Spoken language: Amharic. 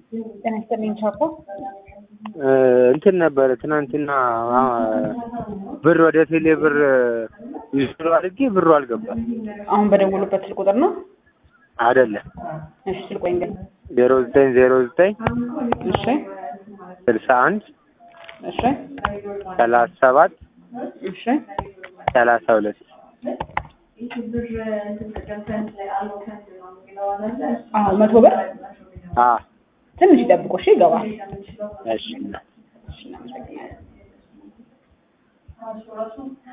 ጤና ይስጥልኝ ቻኮ። እንትን ነበረ ትናንትና ብር ወደ ቴሌ ብር ይዞ አድርጌ ብሩ አልገባም። አሁን በደወሉበት ስልክ ቁጥር ነው? አይደለም እሺ ስልክ ቆይ እንግዲህ ዜሮ ዘጠኝ ዜሮ ዘጠኝ እሺ ስልሳ አንድ እሺ ሰላሳ ሰባት እሺ ሰላሳ ሁለት አዎ መቶ ብር አ ትንሽ ይጠብቁ እሺ ይገባል። እሺ እሺ እናመሰግናለን።